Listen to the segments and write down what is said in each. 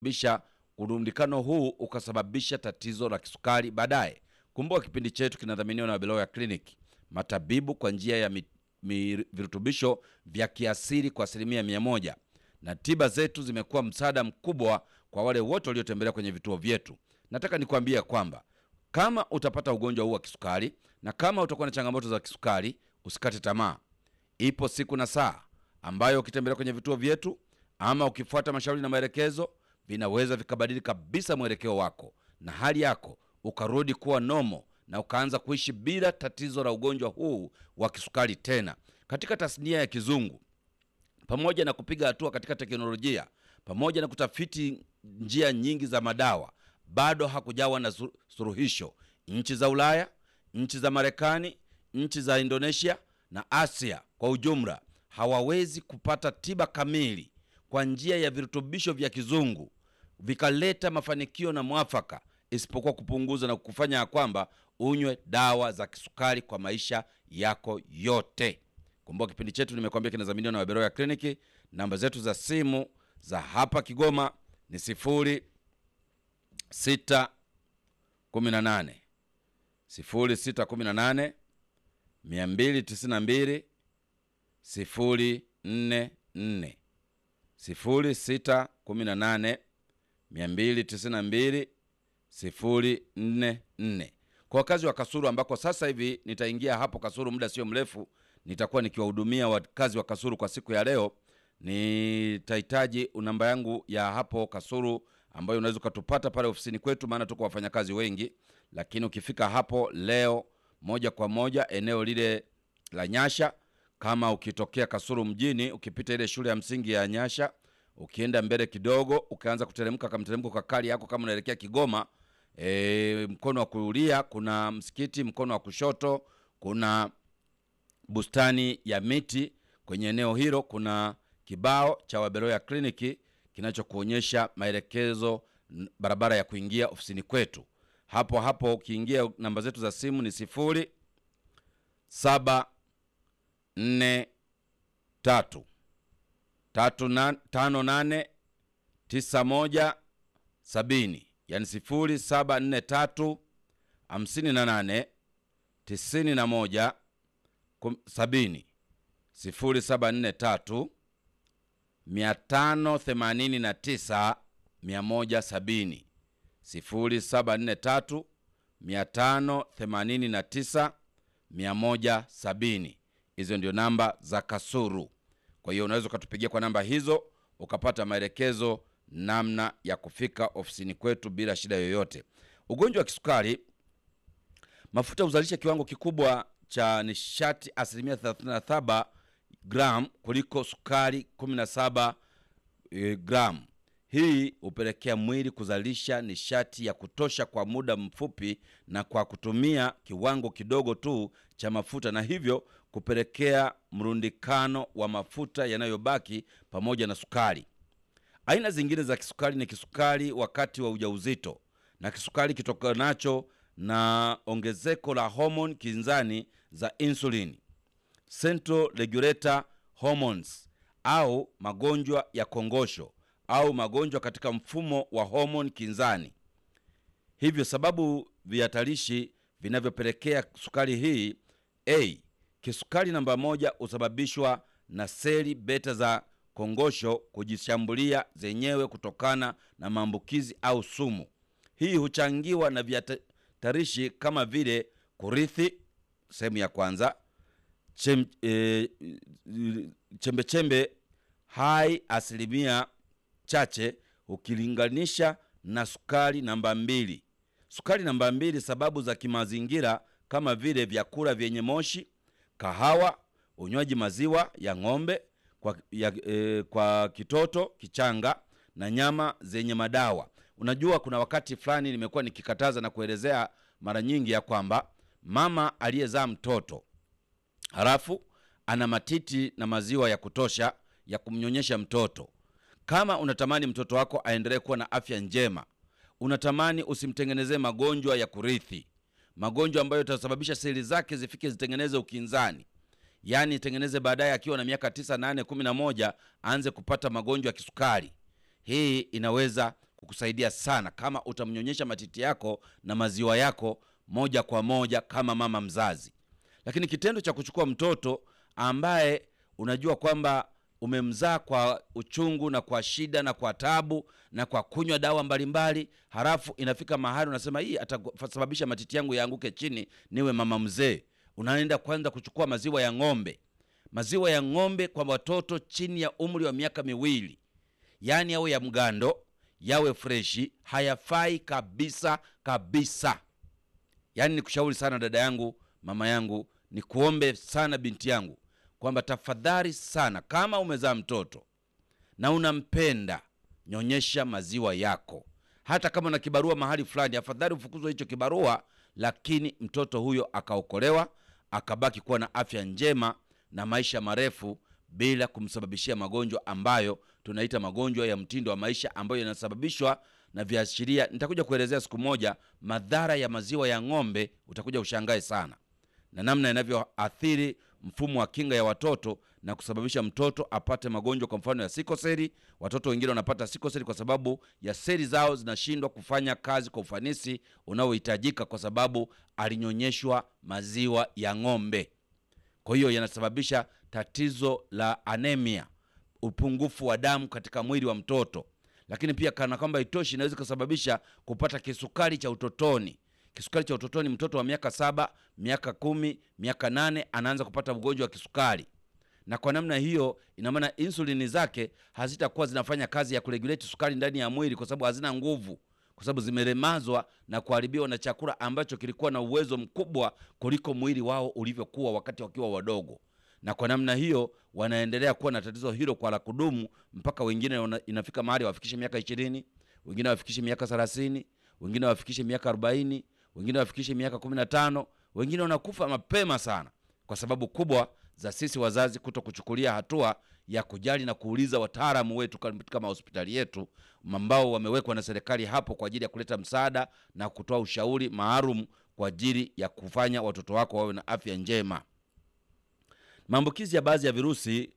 bisha urundikano huu ukasababisha tatizo la kisukari baadaye. Kumbuka kipindi chetu kinadhaminiwa na Beloya Clinic, matabibu kwa njia ya mi, mi, virutubisho vya kiasili kwa asilimia mia moja, na tiba zetu zimekuwa msaada mkubwa kwa wale wote waliotembelea kwenye vituo vyetu. Nataka nikwambie kwamba kama utapata ugonjwa huu wa kisukari na kama utakuwa na changamoto za kisukari, usikate tamaa. Ipo siku na saa ambayo ukitembelea kwenye vituo vyetu ama ukifuata mashauri na maelekezo vinaweza vikabadili kabisa mwelekeo wako na hali yako ukarudi kuwa nomo na ukaanza kuishi bila tatizo la ugonjwa huu wa kisukari tena. Katika tasnia ya kizungu, pamoja na kupiga hatua katika teknolojia, pamoja na kutafiti njia nyingi za madawa, bado hakujawa na su- suluhisho. Nchi za Ulaya, nchi za Marekani, nchi za Indonesia na Asia kwa ujumla hawawezi kupata tiba kamili kwa njia ya virutubisho vya kizungu vikaleta mafanikio na mwafaka, isipokuwa kupunguza na kufanya ya kwamba unywe dawa za kisukari kwa maisha yako yote. Kumbuka kipindi chetu nimekuambia kinadhaminiwa na Waberoya Kliniki. Namba zetu za simu za hapa Kigoma ni sifuri sita kumi na nane sifuri sita kumi na nane mia mbili tisini na mbili sifuri nne nne sifuri sita kumi na nane mia mbili tisini na mbili sifuri nne nne kwa wakazi wa Kasuru ambako sasa hivi nitaingia hapo Kasuru muda sio mrefu, nitakuwa nikiwahudumia wakazi wa Kasuru kwa siku ya leo. Nitahitaji namba yangu ya hapo Kasuru ambayo unaweza ukatupata pale ofisini kwetu, maana tuko wafanyakazi wengi, lakini ukifika hapo leo moja kwa moja eneo lile la Nyasha, kama ukitokea Kasuru mjini, ukipita ile shule ya msingi ya Nyasha, ukienda mbele kidogo, ukaanza kuteremka kama mteremko kwa kali yako, kama unaelekea Kigoma, e, mkono wa kulia kuna msikiti, mkono wa kushoto kuna bustani ya miti. Kwenye eneo hilo kuna kibao cha Waberoya Kliniki kinachokuonyesha maelekezo n- barabara ya kuingia ofisini kwetu. Hapo hapo ukiingia, namba zetu za simu ni sifuri saba nne tatu tatu na, tano nane tisa moja sabini yani sifuri saba nne tatu hamsini na nane tisini na moja kum- sabini sifuri saba nne tatu mia tano themanini na tisa mia moja sabini sifuri saba nne tatu mia tano themanini na tisa mia moja sabini hizo ndio namba za Kasuru. Kwa hiyo unaweza ukatupigia kwa namba hizo ukapata maelekezo namna ya kufika ofisini kwetu bila shida yoyote. Ugonjwa wa kisukari, mafuta huzalisha kiwango kikubwa cha nishati asilimia 37 gram kuliko sukari 17 e, gram. Hii hupelekea mwili kuzalisha nishati ya kutosha kwa muda mfupi na kwa kutumia kiwango kidogo tu cha mafuta, na hivyo kupelekea mrundikano wa mafuta yanayobaki pamoja na sukari. Aina zingine za kisukari ni kisukari wakati wa ujauzito na kisukari kitokanacho na ongezeko la homoni kinzani za insulin, central regulator hormones, au magonjwa ya kongosho au magonjwa katika mfumo wa homoni kinzani. Hivyo sababu vihatarishi vinavyopelekea sukari hii: a kisukari namba moja husababishwa na seli beta za kongosho kujishambulia zenyewe kutokana na maambukizi au sumu. Hii huchangiwa na vihatarishi kama vile kurithi, sehemu ya kwanza, chem, e, chembechembe hai asilimia chache ukilinganisha na sukari namba mbili. Sukari namba mbili, sababu za kimazingira kama vile vyakula vyenye moshi, kahawa, unywaji maziwa ya ng'ombe kwa, ya, e, kwa kitoto kichanga na nyama zenye madawa. Unajua, kuna wakati fulani nimekuwa nikikataza na kuelezea mara nyingi ya kwamba mama aliyezaa mtoto halafu ana matiti na maziwa ya kutosha ya kumnyonyesha mtoto kama unatamani mtoto wako aendelee kuwa na afya njema, unatamani usimtengenezee magonjwa ya kurithi, magonjwa ambayo yatasababisha seli zake zifike zitengeneze ukinzani, yaani itengeneze baadaye akiwa na miaka tisa, nane, kumi na moja aanze kupata magonjwa ya kisukari. Hii inaweza kukusaidia sana kama utamnyonyesha matiti yako na maziwa yako moja kwa moja kama mama mzazi. Lakini kitendo cha kuchukua mtoto ambaye unajua kwamba umemzaa kwa uchungu na kwa shida na kwa tabu na kwa kunywa dawa mbalimbali, halafu inafika mahali unasema hii atasababisha matiti yangu yaanguke chini niwe mama mzee, unaenda kwanza kuchukua maziwa ya ng'ombe. Maziwa ya ng'ombe kwa watoto chini ya umri wa miaka miwili, yaani yawe ya mgando, yawe freshi, hayafai kabisa kabisa. Yaani nikushauri sana dada yangu, mama yangu, nikuombe sana binti yangu kwamba tafadhali sana, kama umezaa mtoto na unampenda, nyonyesha maziwa yako. Hata kama na kibarua mahali fulani, afadhali ufukuzwe hicho kibarua, lakini mtoto huyo akaokolewa, akabaki kuwa na afya njema na maisha marefu bila kumsababishia magonjwa ambayo tunaita magonjwa ya mtindo wa maisha ambayo yanasababishwa na viashiria. Nitakuja kuelezea siku moja madhara ya maziwa ya ng'ombe, utakuja ushangae sana na namna yanavyoathiri mfumo wa kinga ya watoto na kusababisha mtoto apate magonjwa, kwa mfano ya sikoseli. Watoto wengine wanapata sikoseli kwa sababu ya seli zao zinashindwa kufanya kazi kwa ufanisi unaohitajika, kwa sababu alinyonyeshwa maziwa ya ng'ombe. Kwa hiyo yanasababisha tatizo la anemia, upungufu wa damu katika mwili wa mtoto. Lakini pia kana kwamba itoshi, inaweza kusababisha kupata kisukari cha utotoni. Kisukari cha utotoni, mtoto wa miaka saba, miaka kumi, miaka nane anaanza kupata ugonjwa wa kisukari, na kwa namna hiyo, ina maana insulini zake hazitakuwa zinafanya kazi ya kuregulate sukari ndani ya mwili, kwa sababu hazina nguvu, kwa sababu zimelemazwa na kuharibiwa na chakula ambacho kilikuwa na uwezo mkubwa kuliko mwili wao ulivyokuwa wakati wakiwa wadogo. Na kwa namna hiyo wanaendelea kuwa na tatizo hilo kwa la kudumu, mpaka wengine wana, inafika mahali wafikishe miaka ishirini, wengine wafikishe miaka thelathini, wengine wafikishe miaka arobaini wengine wafikishe miaka kumi na tano. Wengine wanakufa mapema sana kwa sababu kubwa za sisi wazazi kuto kuchukulia hatua ya kujali na kuuliza wataalamu wetu katika mahospitali yetu ambao wamewekwa na serikali hapo kwa ajili ya kuleta msaada na kutoa ushauri maalum kwa ajili ya kufanya watoto wako wawe na afya njema. Maambukizi ya baadhi ya virusi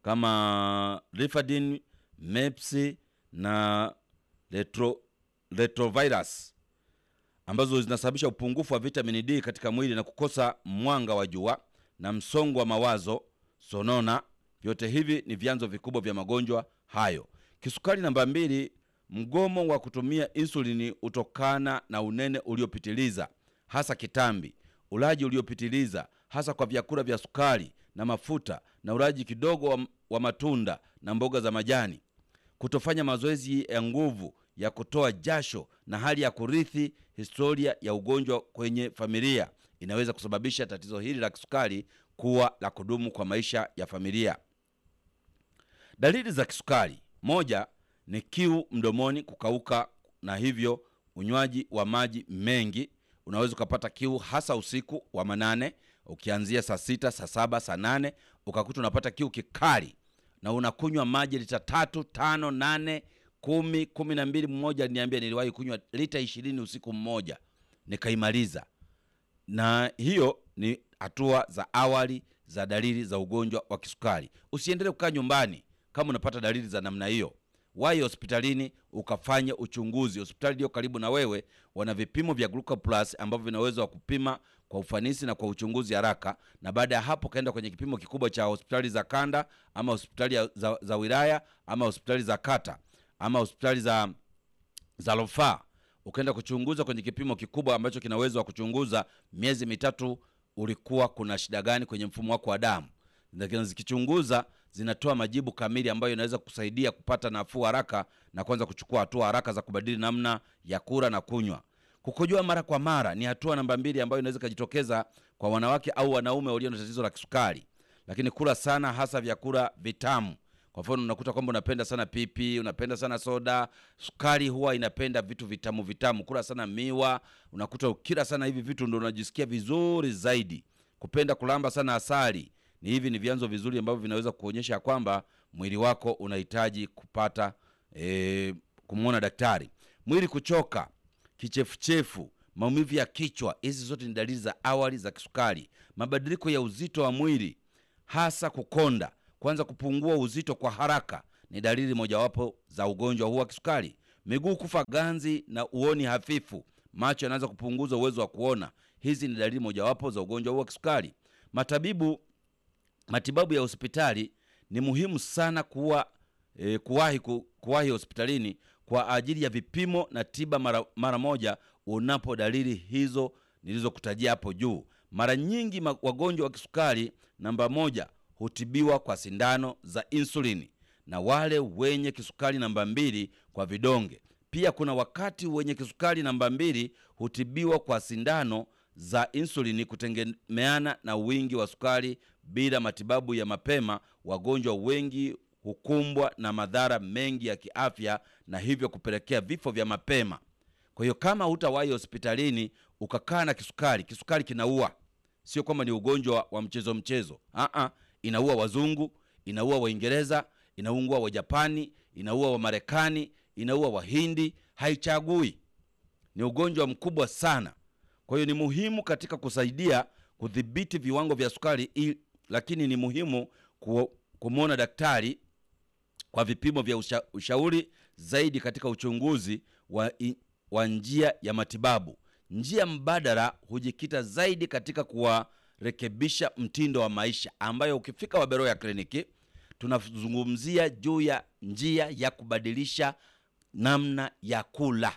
kama Rifadin, MEPS na retro, retrovirus ambazo zinasababisha upungufu wa vitamini D katika mwili na kukosa mwanga wa jua na msongo wa mawazo, sonona. Vyote hivi ni vyanzo vikubwa vya magonjwa hayo. Kisukari namba mbili, mgomo wa kutumia insulini hutokana na unene uliopitiliza, hasa kitambi, ulaji uliopitiliza, hasa kwa vyakula vya sukari na mafuta, na ulaji kidogo wa, wa matunda na mboga za majani, kutofanya mazoezi ya nguvu ya kutoa jasho na hali ya kurithi historia ya ugonjwa kwenye familia inaweza kusababisha tatizo hili la kisukari kuwa la kudumu kwa maisha ya familia. Dalili za kisukari: moja ni kiu mdomoni, kukauka, na hivyo unywaji wa maji mengi. Unaweza ukapata kiu hasa usiku wa manane, ukianzia saa sita, saa saba, saa nane ukakuta unapata kiu kikali na unakunywa maji lita tatu, tano, nane kumi kumi na mbili. Mmoja aliniambia niliwahi kunywa lita ishirini usiku mmoja nikaimaliza. Na hiyo ni hatua za awali za dalili za ugonjwa wa kisukari. Usiendelee kukaa nyumbani kama unapata dalili za namna hiyo, wahi hospitalini ukafanye uchunguzi. Hospitali iliyo karibu na wewe wana vipimo vya Glucoplus ambavyo vinaweza wa kupima kwa ufanisi na kwa uchunguzi haraka, na baada ya hapo kaenda kwenye kipimo kikubwa cha hospitali za kanda ama hospitali za, za wilaya ama hospitali za kata ama hospitali za za rufaa ukaenda kuchunguza kwenye kipimo kikubwa ambacho kina uwezo wa kuchunguza miezi mitatu ulikuwa kuna shida gani kwenye mfumo wako wa damu. Zikichunguza zinatoa majibu kamili ambayo inaweza kusaidia kupata nafuu haraka na kuanza kuchukua hatua haraka za kubadili namna ya kula na kunywa. Kukojoa mara kwa mara ni hatua namba mbili ambayo inaweza ikajitokeza kwa wanawake au wanaume walio na tatizo la kisukari. Lakini kula sana, hasa vyakula vitamu kwa mfano unakuta kwamba unapenda sana pipi, unapenda sana soda. Sukari huwa inapenda vitu vitamu vitamu. Kula sana miwa, unakuta ukila sana hivi vitu ndo unajisikia vizuri zaidi. Kupenda kulamba sana asali, ni hivi ni vyanzo vizuri ambavyo vinaweza kuonyesha kwamba mwili wako unahitaji kupata e, kumwona daktari. Mwili kuchoka, kichefuchefu, maumivu ya kichwa, hizi zote ni dalili za awali za kisukari. Mabadiliko ya uzito wa mwili, hasa kukonda kwanza kupungua uzito kwa haraka ni dalili mojawapo za ugonjwa huu wa kisukari. miguu kufa ganzi na uoni hafifu, macho yanaanza kupunguza uwezo wa kuona. Hizi ni dalili mojawapo za ugonjwa huu wa kisukari. Matabibu, matibabu ya hospitali ni muhimu sana kuwa e, kuwahi, ku, kuwahi hospitalini kwa ajili ya vipimo na tiba mara, mara moja unapo dalili hizo nilizokutajia hapo juu. Mara nyingi ma- wagonjwa wa kisukari namba moja hutibiwa kwa sindano za insulini na wale wenye kisukari namba mbili kwa vidonge. Pia kuna wakati wenye kisukari namba mbili hutibiwa kwa sindano za insulini kutegemeana na wingi wa sukari. Bila matibabu ya mapema, wagonjwa wengi hukumbwa na madhara mengi ya kiafya na hivyo kupelekea vifo vya mapema. Kwa hiyo kama hutawahi hospitalini ukakaa na kisukari, kisukari kinaua, sio kwamba ni ugonjwa wa mchezo mchezo. Aa, inaua wazungu, inaua Waingereza, inaua Wajapani, inaua Wamarekani, inaua Wahindi, haichagui. Ni ugonjwa mkubwa sana. Kwa hiyo ni muhimu katika kusaidia kudhibiti viwango vya sukari i, lakini ni muhimu ku, kumwona daktari kwa vipimo vya usha, ushauri zaidi katika uchunguzi wa, i, wa njia ya matibabu. Njia mbadala hujikita zaidi katika kuwarekebisha mtindo wa maisha, ambayo ukifika Waberoya kliniki tunazungumzia juu ya njia ya kubadilisha namna ya kula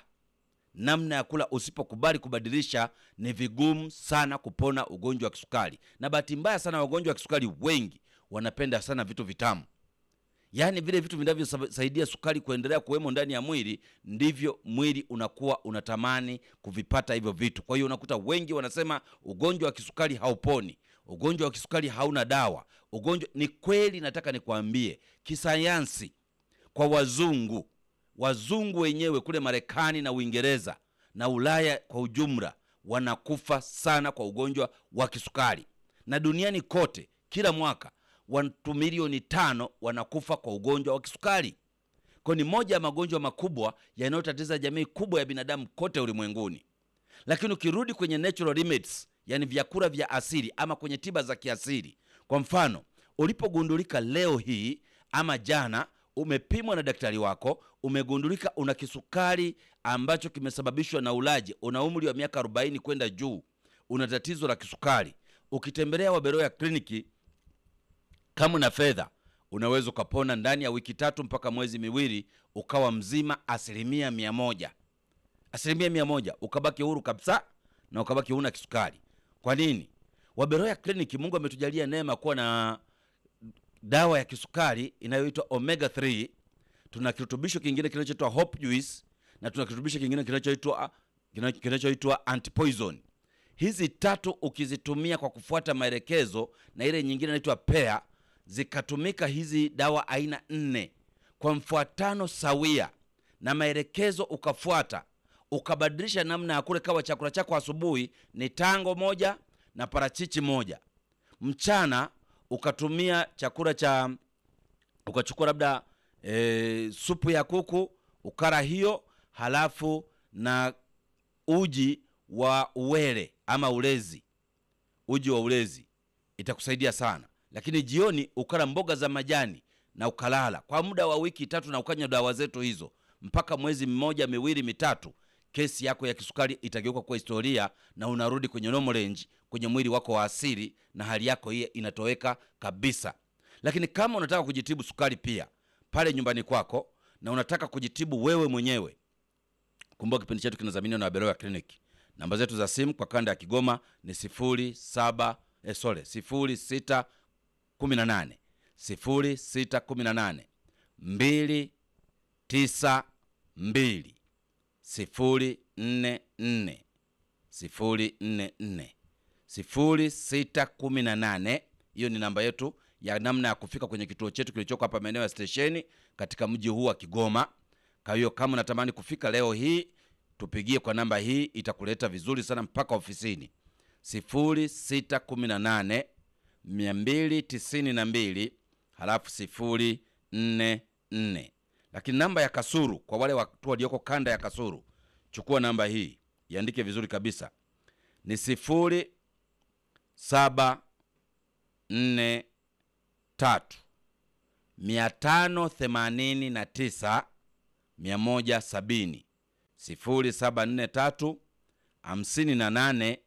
namna ya kula. Usipokubali kubadilisha, ni vigumu sana kupona ugonjwa wa kisukari. Na bahati mbaya sana, wagonjwa wa kisukari wengi wanapenda sana vitu vitamu, yaani vile vitu vinavyosaidia sukari kuendelea kuwemo ndani ya mwili, ndivyo mwili unakuwa unatamani kuvipata hivyo vitu. Kwa hiyo unakuta wengi wanasema ugonjwa wa kisukari hauponi, ugonjwa wa kisukari hauna dawa. Ugonjwa ni kweli, nataka nikwambie kisayansi, kwa wazungu wazungu wenyewe kule Marekani na Uingereza na Ulaya kwa ujumla wanakufa sana kwa ugonjwa wa kisukari, na duniani kote kila mwaka watu milioni tano wanakufa kwa ugonjwa wa kisukari. Kwa ni moja ya magonjwa makubwa yanayotatiza jamii kubwa ya binadamu kote ulimwenguni. Lakini ukirudi kwenye natural remedies, yani vyakula vya asili ama kwenye tiba za kiasili, kwa mfano ulipogundulika leo hii ama jana umepimwa na daktari wako, umegundulika una kisukari ambacho kimesababishwa na ulaji, una umri wa miaka 40 kwenda juu, una tatizo la kisukari, ukitembelea Waberoya kliniki kama una fedha, unaweza ukapona ndani ya wiki tatu mpaka mwezi miwili, ukawa mzima asilimia mia moja, asilimia mia moja, ukabaki huru kabisa na ukabaki huna kisukari. Kwa nini? Waberoya kliniki, Mungu ametujalia neema kuwa na dawa ya kisukari inayoitwa omega 3. Tuna kirutubisho kingine kinachoitwa hope juice na tuna kirutubisho kingine kinachoitwa kinachoitwa antipoison. Hizi tatu ukizitumia kwa kufuata maelekezo na ile nyingine inaitwa pea, zikatumika hizi dawa aina nne kwa mfuatano sawia na maelekezo ukafuata, ukabadilisha namna ya kule, kawa chakula chako asubuhi ni tango moja na parachichi moja, mchana ukatumia chakula cha ukachukua labda e, supu ya kuku ukara hiyo, halafu na uji wa uwele ama ulezi, uji wa ulezi itakusaidia sana. Lakini jioni ukala mboga za majani na ukalala kwa muda wa wiki tatu, na ukanywa dawa zetu hizo mpaka mwezi mmoja miwili mitatu, kesi yako ya kisukari itageuka kuwa historia na unarudi kwenye normal range, kwenye mwili wako wa asili, na hali yako hii inatoweka kabisa. Lakini kama unataka kujitibu sukari pia pale nyumbani kwako na unataka kujitibu wewe mwenyewe, kumbuka kipindi chetu kinadhaminiwa na Waberoya Clinic. Namba zetu za simu kwa kanda ya Kigoma ni sifuri saba eh, sorry sifuri sita kumi na nane sifuri sita kumi na nane mbili tisa mbili sifuri nne nne sifuri nne nne sifuri sita kumi na nane. Hiyo ni namba yetu ya namna ya kufika kwenye kituo chetu kilichoko hapa maeneo ya stesheni katika mji huu wa Kigoma. Kwa hiyo kama unatamani kufika leo hii, tupigie kwa namba hii, itakuleta vizuri sana mpaka ofisini. sifuri sita kumi na nane mia mbili tisini na mbili halafu sifuri nne nne. Lakini namba ya Kasuru, kwa wale watu walioko kanda ya Kasuru, chukua namba hii, iandike vizuri kabisa, ni sifuri saba nne tatu mia tano themanini na tisa 170 0743 58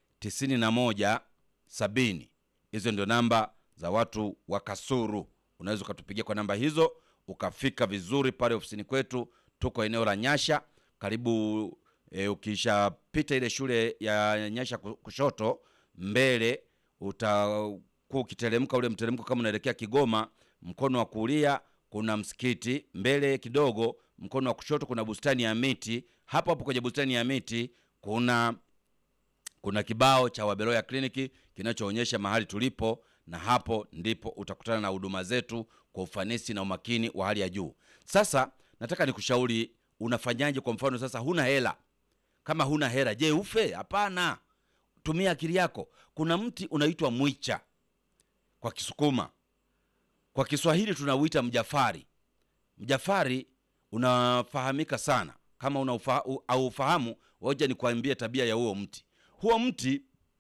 91 70. Hizo ndio namba za watu wa Kasuru. Unaweza ukatupigia kwa namba hizo ukafika vizuri pale ofisini kwetu. Tuko eneo la Nyasha karibu e, ukishapita ile shule ya Nyasha kushoto mbele, utakuwa ukiteremka ule mteremko kama unaelekea Kigoma, mkono wa kulia kuna msikiti, mbele kidogo mkono wa kushoto kuna bustani ya miti. Hapo hapo kwenye bustani ya miti kuna kuna kibao cha Wabeloya kliniki kinachoonyesha mahali tulipo, na hapo ndipo utakutana na huduma zetu kwa ufanisi na umakini wa hali ya juu. Sasa nataka nikushauri unafanyaje. Kwa mfano sasa, huna hela. Kama huna hela, je, ufe? Hapana, tumia akili yako. Kuna mti unaitwa mwicha kwa Kisukuma, kwa Kiswahili tunauita mjafari. Mjafari unafahamika sana. Kama unaufahamu, waja nikuambie tabia ya huo mti. Huo mti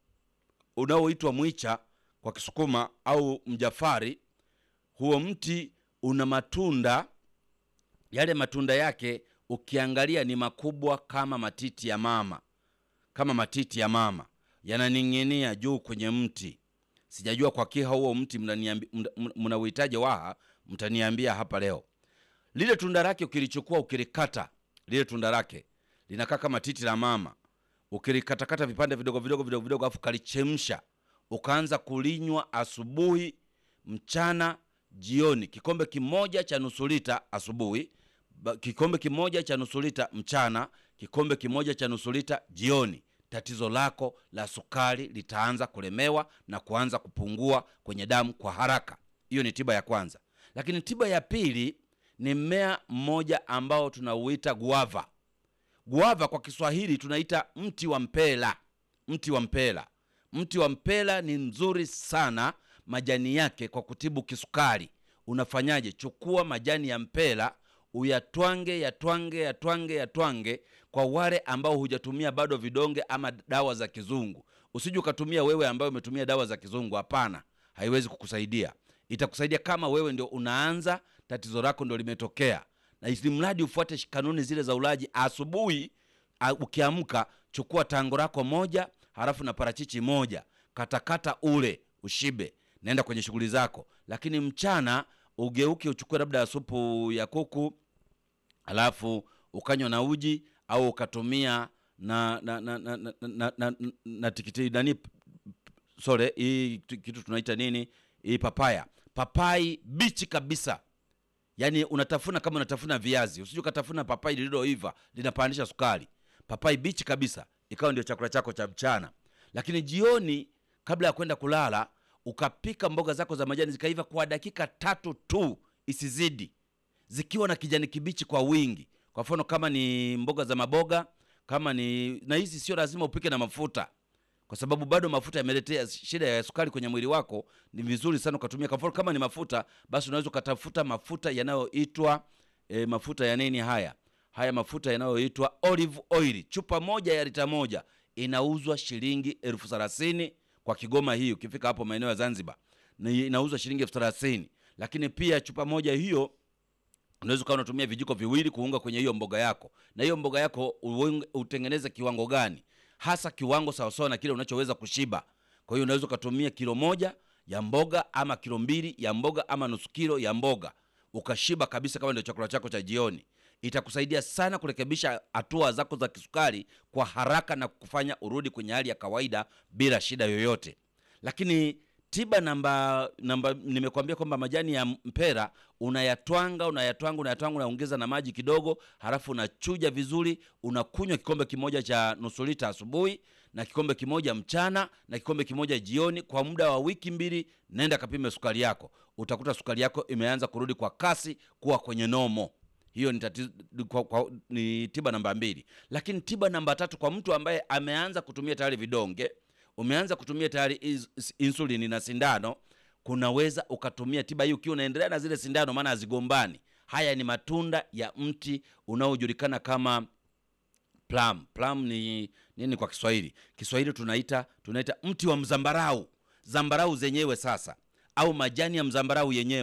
unaoitwa mwicha kwa Kisukuma au mjafari, huo mti una matunda. Yale matunda yake ukiangalia ni makubwa kama matiti ya mama, kama matiti ya mama, yananing'inia juu kwenye mti. Sijajua kwa kiha huo mti mnauhitaji waha, mtaniambia hapa leo. Lile tunda lake ukilichukua, ukilikata, lile tunda lake linakaa kama titi la mama ukilikatakata vipande vidogo vidogo vidogo vidogo, afu kalichemsha, ukaanza kulinywa asubuhi, mchana, jioni. Kikombe kimoja cha nusu lita asubuhi, kikombe kimoja cha nusu lita mchana, kikombe kimoja cha nusu lita jioni. Tatizo lako la sukari litaanza kulemewa na kuanza kupungua kwenye damu kwa haraka. Hiyo ni tiba ya kwanza. Lakini tiba ya pili ni mmea mmoja ambao tunauita guava. Guava kwa Kiswahili tunaita mti wa mpela. Mti wa mpela, mti wa mpela ni mzuri sana, majani yake kwa kutibu kisukari. Unafanyaje? Chukua majani ya mpela uyatwange, yatwange, yatwange, yatwange. Kwa wale ambao hujatumia bado vidonge ama dawa za kizungu, usije ukatumia wewe ambayo umetumia dawa za kizungu. Hapana, haiwezi kukusaidia. Itakusaidia kama wewe ndio unaanza, tatizo lako ndio limetokea na ili mradi ufuate kanuni zile za ulaji. Asubuhi ukiamka, chukua tango lako moja, halafu na parachichi moja, katakata ule ushibe, naenda kwenye shughuli zako. Lakini mchana ugeuke, uchukue labda supu ya kuku, halafu ukanywa na uji au ukatumia na na na na, na, na, na, na tikiti nani, sorry, hii kitu tunaita nini hii, papaya, papai bichi kabisa Yaani unatafuna kama unatafuna viazi, usije ukatafuna papai lililoiva linapandisha sukari. Papai bichi kabisa ikawa ndio chakula chako cha mchana. Lakini jioni, kabla ya kwenda kulala, ukapika mboga zako za majani zikaiva kwa dakika tatu tu, isizidi, zikiwa na kijani kibichi kwa wingi. Kwa mfano kama ni mboga za maboga, kama ni na hizi, sio lazima upike na mafuta kwa sababu bado mafuta yameletea shida ya sukari kwenye mwili wako. Ni vizuri sana ukatumia, kwa mfano kama ni mafuta, basi unaweza ukatafuta mafuta yanayoitwa e, mafuta ya nini haya haya mafuta yanayoitwa olive oil. Chupa moja ya lita moja inauzwa shilingi elfu thelathini kwa Kigoma hii. Ukifika hapo maeneo ya Zanzibar inauzwa shilingi elfu thelathini lakini pia chupa moja hiyo unaweza ukawa unatumia vijiko viwili kuunga kwenye hiyo mboga yako, na hiyo mboga yako utengeneze kiwango gani hasa kiwango sawasawa na kile unachoweza kushiba. Kwa hiyo unaweza ukatumia kilo moja ya mboga ama kilo mbili ya mboga ama nusu kilo ya mboga ukashiba kabisa, kama ndio chakula chako cha jioni. Itakusaidia sana kurekebisha hatua zako za kisukari kwa haraka na kufanya urudi kwenye hali ya kawaida bila shida yoyote. Lakini tiba namba namba, nimekwambia kwamba majani ya mpera unayatwanga unayatwanga unayatwanga, unaongeza na maji kidogo, halafu unachuja vizuri, unakunywa kikombe kimoja cha nusu lita asubuhi na kikombe kimoja mchana na kikombe kimoja jioni, kwa muda wa wiki mbili. Nenda kapime sukari yako, utakuta sukari yako imeanza kurudi kwa kasi kuwa kwenye nomo. Hiyo ni tatizo, kwa, kwa, ni tiba namba mbili. Lakini tiba namba tatu kwa mtu ambaye ameanza kutumia tayari vidonge umeanza kutumia tayari insulini na sindano, kunaweza ukatumia tiba hii ukiwa unaendelea na zile sindano, maana hazigombani. Haya ni matunda ya mti unaojulikana kama plum. Plum ni nini kwa Kiswahili? Kiswahili tunaita tunaita mti wa mzambarau, zambarau zenyewe sasa, au majani ya mzambarau yenyewe,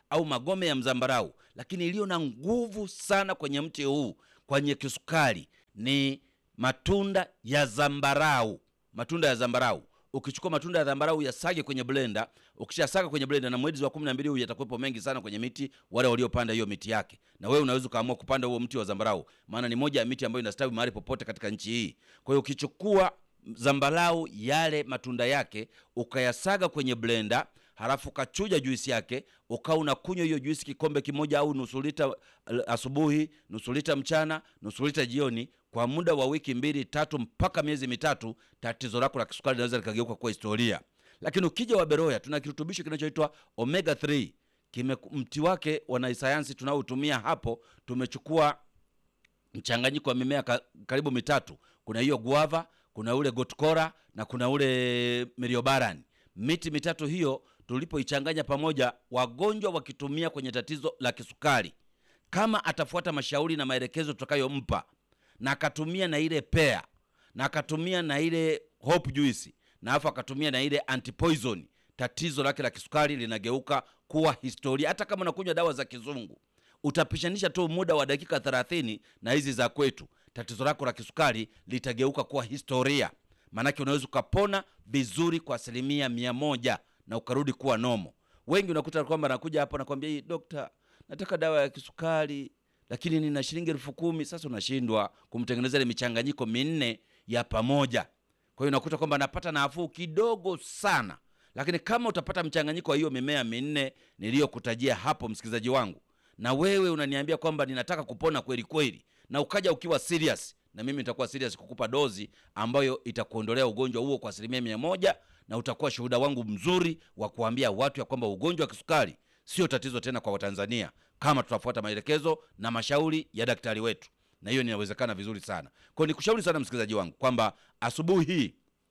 au magome ya mzambarau, lakini iliyo na nguvu sana kwenye mti huu kwenye kisukari ni matunda ya zambarau. Matunda ya zambarau, ukichukua matunda ya zambarau yasage kwenye blender, ukishasaga kwenye blender, na mwezi wa kumi na mbili huu yatakuwepo mengi sana kwenye miti, wale waliopanda hiyo miti yake, na wewe unaweza ukaamua kupanda huo mti wa zambarau, maana ni moja ya miti ambayo inastawi mahali popote katika nchi hii. Kwa hiyo ukichukua zambarau yale matunda yake ukayasaga kwenye blender halafu ukachuja juisi yake ukawa unakunywa hiyo juisi kikombe kimoja au nusu lita asubuhi, nusu lita mchana, nusu lita jioni, kwa muda wa wiki mbili tatu mpaka miezi mitatu, tatizo lako la kisukari linaweza likageuka kuwa historia. Lakini ukija Waberoya, tuna kirutubisho kinachoitwa omega 3 kime mti wake wanasayansi tunaotumia hapo, tumechukua mchanganyiko wa mimea ka, karibu mitatu. Kuna hiyo guava, kuna ule gotkora na kuna ule meriobaran. Miti mitatu hiyo tulipoichanganya pamoja, wagonjwa wakitumia kwenye tatizo la kisukari, kama atafuata mashauri na maelekezo tutakayompa, na akatumia na ile pea na akatumia na ile hope juice na afu akatumia na ile antipoison, tatizo lake la kisukari linageuka kuwa historia. Hata kama unakunywa dawa za kizungu, utapishanisha tu muda wa dakika 30 na hizi za kwetu, tatizo lako la kisukari litageuka kuwa historia. Maanake unaweza ukapona vizuri kwa asilimia mia moja na ukarudi kuwa nomo. Wengi unakuta kwamba nakuja hapo nakwambia, hii dokta, nataka dawa ya kisukari lakini nina shilingi elfu kumi. Sasa unashindwa kumtengenezea ile michanganyiko minne ya pamoja. Kwa hiyo unakuta kwamba anapata nafuu kidogo sana, lakini kama utapata mchanganyiko wa hiyo mimea minne niliyokutajia hapo, msikilizaji wangu, na wewe unaniambia kwamba ninataka kupona kweli kweli, na ukaja ukiwa serious, na mimi nitakuwa serious kukupa dozi ambayo itakuondolea ugonjwa huo kwa asilimia mia moja, na utakuwa shuhuda wangu mzuri wa kuambia watu ya kwamba ugonjwa wa kisukari sio tatizo tena kwa Watanzania kama tutafuata maelekezo na mashauri ya daktari wetu, na hiyo inawezekana vizuri sana. Kwa hiyo nikushauri sana msikilizaji wangu kwamba asubuhi hii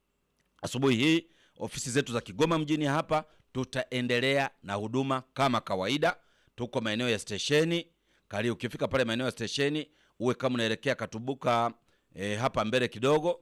asubuhi hii ofisi zetu za Kigoma mjini hapa tutaendelea na huduma kama kawaida. Tuko maeneo ya stesheni kali. Ukifika pale maeneo ya stesheni, uwe kama unaelekea Katubuka e, hapa mbele kidogo.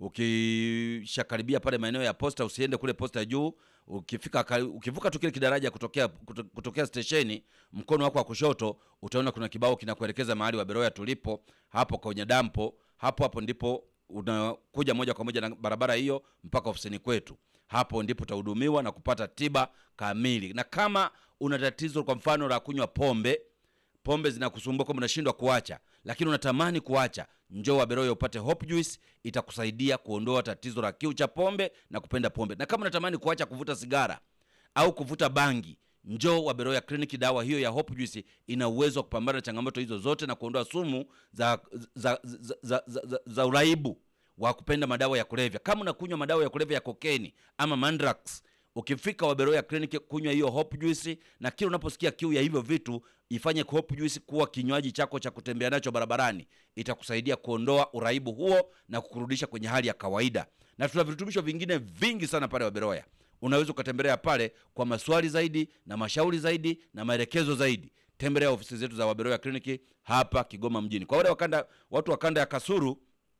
Ukishakaribia pale maeneo ya posta, usiende kule posta juu. Ukifika ukivuka tu kile kidaraja kutokea kutokea stesheni, mkono wako wa kushoto utaona kuna kibao kinakuelekeza mahali Waberoya tulipo, hapo kwenye dampo. Hapo hapo ndipo unakuja moja kwa moja na barabara hiyo mpaka ofisini kwetu. Hapo ndipo utahudumiwa na kupata tiba kamili. Na kama una tatizo kwa mfano la kunywa pombe, pombe zinakusumbua kwamba unashindwa kuacha, lakini unatamani kuacha, njoo Waberoya upate Hope Juice, itakusaidia kuondoa tatizo la kiu cha pombe na kupenda pombe. Na kama unatamani kuacha kuvuta sigara au kuvuta bangi, njoo Waberoya Clinic. Dawa hiyo ya Hope Juice ina uwezo wa kupambana na changamoto hizo zote na kuondoa sumu za, za, za, za, za, za, za uraibu wa kupenda madawa ya kulevya. Kama unakunywa madawa ya kulevya ya kokeni ama mandrax, ukifika Waberoya Clinic kunywa hiyo Hope Juice, na kila unaposikia kiu ya hivyo vitu, ifanye Hope Juice kuwa kinywaji chako cha kutembea nacho barabarani. Itakusaidia kuondoa uraibu huo na kukurudisha kwenye hali ya kawaida. Na tuna virutubisho vingine vingi sana pale Waberoya. Unaweza ukatembelea pale kwa maswali zaidi na mashauri zaidi na maelekezo zaidi. Tembelea ofisi zetu za Waberoya Clinic hapa Kigoma mjini. Kwa wale wakanda, watu wa kanda ya Kasuru,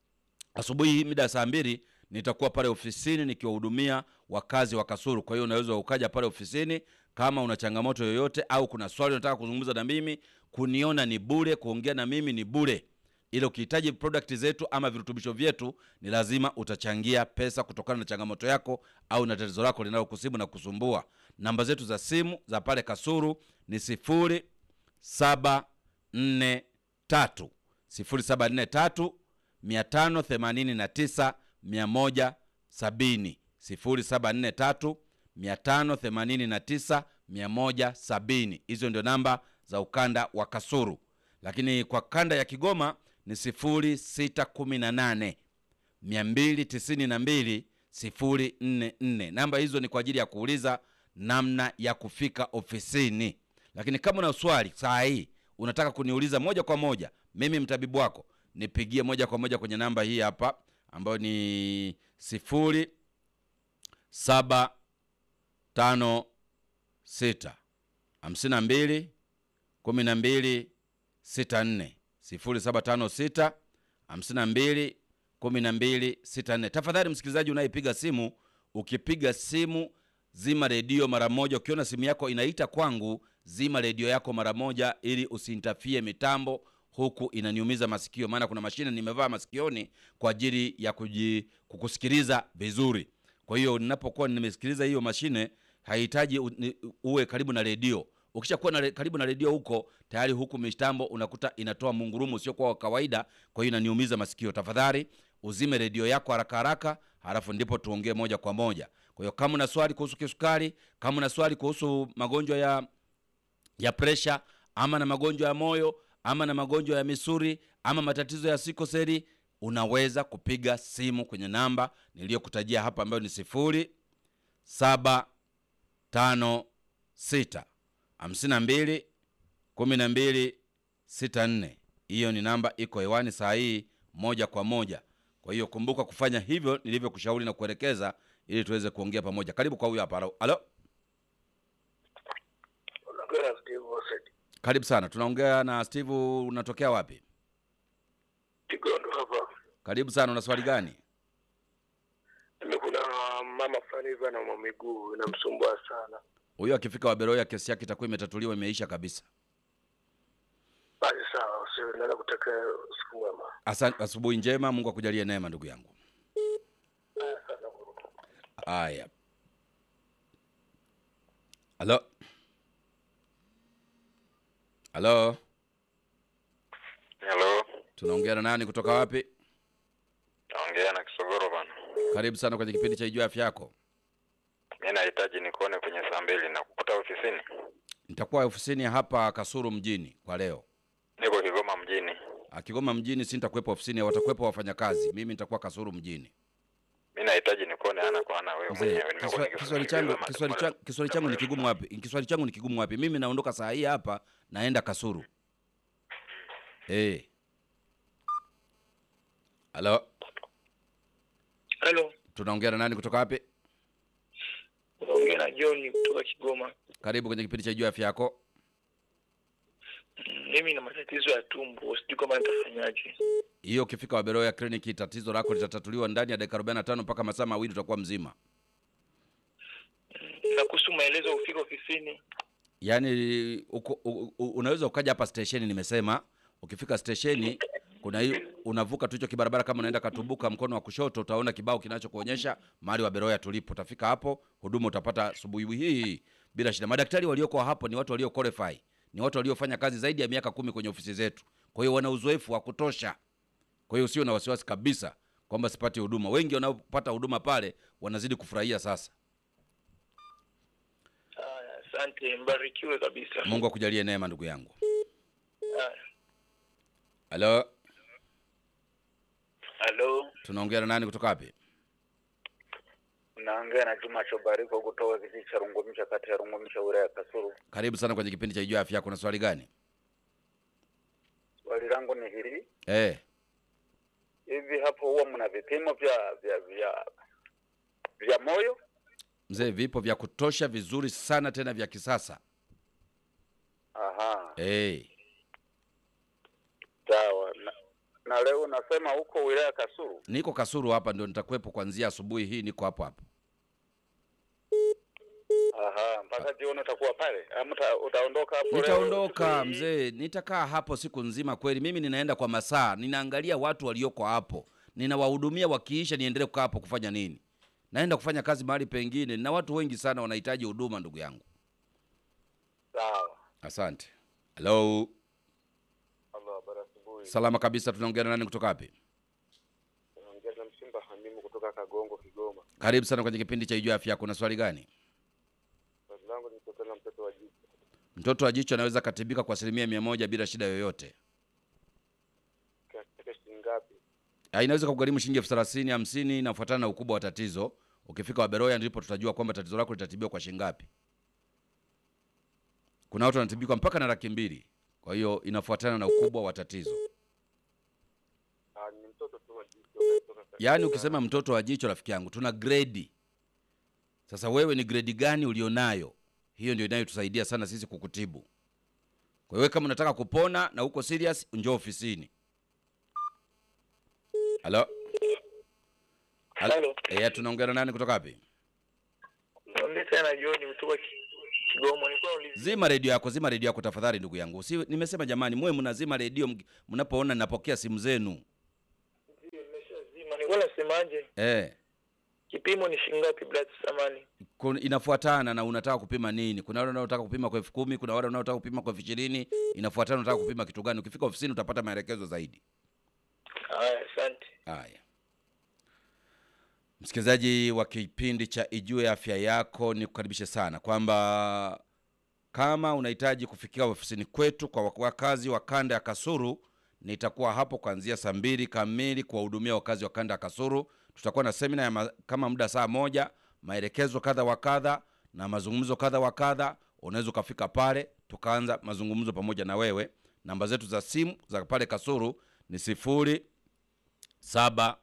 asubuhi hii mida ya saa mbili nitakuwa pale ofisini nikiwahudumia wakazi wa Kasuru. Kwa hiyo unaweza ukaja pale ofisini kama una changamoto yoyote au kuna swali unataka kuzungumza na mimi. Kuniona ni bure, kuongea na mimi ni bure, ila ukihitaji product zetu ama virutubisho vyetu ni lazima utachangia pesa kutokana na changamoto yako au na tatizo lako linalokusibu na kusumbua. Namba zetu za simu za pale Kasuru ni sifuri saba nne tatu sifuri saba nne tatu mia tano themanini na tisa mia moja sabini sifuri saba nne tatu mia tano themanini na tisa mia moja sabini. Hizo ndio namba za ukanda wa Kasuru, lakini kwa kanda ya Kigoma ni sifuri sita kumi na nane mia mbili tisini na mbili sifuri nne nne. Namba hizo ni kwa ajili ya kuuliza namna ya kufika ofisini, lakini kama una swali saa hii unataka kuniuliza moja kwa moja, mimi mtabibu wako, nipigie moja kwa moja kwenye namba hii hapa ambayo ni sifuri saba tano sita hamsini na mbili kumi na mbili sita nne sifuri saba tano sita hamsini na mbili kumi na mbili sita nne. Tafadhali msikilizaji unayepiga simu, ukipiga simu zima redio mara moja. Ukiona simu yako inaita kwangu zima redio yako mara moja ili usiintafie mitambo huku inaniumiza masikio maana kuna mashine nimevaa masikioni kwa ajili ya kuji, kukusikiliza vizuri kwa hiyo ninapokuwa nimesikiliza hiyo mashine haihitaji u- ni- uwe karibu na redio ukishakuwa na re- karibu na redio huko tayari huku mitambo unakuta inatoa mungurumu usiokuwa wa kawaida kwa hiyo inaniumiza masikio tafadhali uzime redio yako haraka haraka halafu ndipo tuongee moja kwa moja kwa hiyo kama una swali kuhusu kisukari kama una swali kuhusu magonjwa ya ya presha ama na magonjwa ya moyo ama na magonjwa ya misuri ama matatizo ya sikoseli unaweza kupiga simu kwenye namba niliyokutajia hapa ambayo ni sifuri saba tano sita hamsini na mbili kumi na mbili sita nne hiyo ni namba iko hewani saa hii moja kwa moja kwa hiyo kumbuka kufanya hivyo nilivyokushauri na kuelekeza ili tuweze kuongea pamoja karibu kwa huyo hapa Halo- halo Unaongea na Steve Osset. karibu sana tunaongea na steve unatokea wapi Kigondo hapa. karibu sana una swali gani Mimi kuna mama fulani hivi ana miguu inamsumbua sana. huyo akifika waberoya kesi yake itakuwa imetatuliwa imeisha kabisa Basi sawa, sio naweza kutakia siku mwema. Asante, asubuhi njema mungu akujalie neema ndugu yangu haya halo halo Hello, tunaongea na nani kutoka wapi naongea na Kisogoro bana. karibu sana kwenye kipindi cha ijua afya yako Mi nahitaji nikuone kwenye saa mbili na kukuta ofisini. nitakuwa ofisini hapa kasuru mjini kwa leo Niko Kigoma mjini. Ah, kigoma mjini si nitakuwepo ofisini watakuwepo wafanyakazi mimi nitakuwa kasuru mjini Mi nahitaji nikuone ana kwa ana wewe Mzee, mwenyewe. Nimekuwa kiswa- nikisubiri kiswali changu Kigoma kiswali muda- changu kiswali changu ni kigumu wapi kiswali changu ni kigumu wapi mimi naondoka saa hii hapa naenda kasuru eh halo Hello, tunaongea na nani kutoka wapi unaongea na John kutoka Kigoma. karibu kwenye kipindi cha juu afya yako Mm, Mimi na matatizo ya tumbo, sijui kama nitafanyaje. hiyo ukifika waberoya kliniki tatizo lako litatatuliwa ndani ya dakika 45 mpaka masaa mawili utakuwa mzima Na kuhusu maelezo ufika ofisini. yaani uko, u, u, unaweza ukaja hapa stesheni nimesema ukifika stesheni kuna hii unavuka tu hicho kibarabara kama unaenda katubuka mkono wa kushoto utaona kibao kinachokuonyesha mahali wa beroya tulipo utafika hapo huduma utapata asubuhi hii bila shida madaktari walioko hapo ni watu walio qualify ni watu waliofanya kazi zaidi ya miaka kumi kwenye ofisi zetu kwa hiyo wana uzoefu wa kutosha kwa hiyo usio na wasiwasi kabisa kwamba sipati huduma wengi wanaopata huduma pale wanazidi kufurahia sasa Haya, asante, mbarikiwe kabisa. mungu akujalie neema ndugu yangu Haya. halo Halo, tunaongea na nani kutoka wapi Naongea na Juma Chobariko kutoka kijiji cha Rungumisha kati ya Rungumisha wilaya ya Kasulu. karibu sana kwenye kipindi cha ijua afya yako na swali gani Swali langu ni hili, eh hivi hapo huwa mna vipimo vya vya vya vya moyo? mzee vipo vya kutosha vizuri sana tena vya kisasa Aha, eh sawa. Na, na leo unasema huko wilaya ya Kasulu? niko kasuru hapa ndio nitakuwepo kuanzia asubuhi hii niko hapo hapo Aha, mpaka jioni utakuwa pale ama uta, utaondoka hapo leo nitaondoka siku hii? mzee nitakaa hapo siku nzima kweli mimi ninaenda kwa masaa ninaangalia watu walioko hapo ninawahudumia wakiisha niendelee kukaa hapo kufanya nini naenda kufanya kazi mahali pengine na watu wengi sana wanahitaji huduma ndugu yangu Sawa. asante halo Halo, habari asubuhi. salama kabisa tunaongea na nani kutoka wapi Naongea na Msimba Hamimu kutoka Kagongo, Kigoma. karibu sana kwenye kipindi cha ijua afya yako na swali gani Swali langu ni kutokana na mtoto wa jiji. mtoto wa jicho anaweza katibika kwa asilimia mia moja bila shida yoyote Katika shilingi ngapi? Ah, inaweza kugharimu shilingi elfu thelathini hamsini inafuatana na ukubwa wa tatizo ukifika waberoya ndipo tutajua kwamba tatizo lako litatibiwa kwa shilingi ngapi kuna watu wanatibikwa mpaka na laki mbili kwa hiyo inafuatana na ukubwa wa tatizo Ah, ni mtoto tu wa jiji kutoka yaani ukisema mtoto wa jicho rafiki yangu tuna gredi sasa wewe ni gredi gani ulionayo hiyo ndio inayotusaidia sana sisi kukutibu kwa hiyo kama unataka kupona na uko serious njoo ofisini halo Halo. Halo. Eh, tunaongea na nani kutoka wapi Naongea tena John kutoka Ki- Kigoma. Nilikuwa naulizia Zima redio yako, zima redio yako tafadhali, ndugu yangu. Si nimesema jamani, muwe mnazima redio mg- mnapoona ninapokea simu zenu ndio nimeshazima. Nilikuwa nasemaje? eh. Kipimo ni shilingi ngapi bila samani? kun- inafuatana na unataka kupima nini. Kuna wale wanaotaka kupima kwa elfu kumi, kuna wale wanaotaka kupima kwa elfu ishirini. Inafuatana unataka kupima kitu gani. Ukifika ofisini utapata maelekezo zaidi. Haya, asante. Haya, msikilizaji wa kipindi cha Ijue Afya Yako, ni kukaribishe sana kwamba kama unahitaji kufikia ofisini kwetu kwa wakazi wa kanda ya Kasuru, nitakuwa hapo kuanzia saa mbili kamili kuwahudumia wakazi wa kanda ya Kasuru. Tutakuwa na semina ya ma, kama muda saa moja, maelekezo kadha wa kadha na mazungumzo kadha wa kadha. Unaweza ukafika pale tukaanza mazungumzo pamoja na wewe. Namba zetu za simu za pale Kasuru ni sifuri saba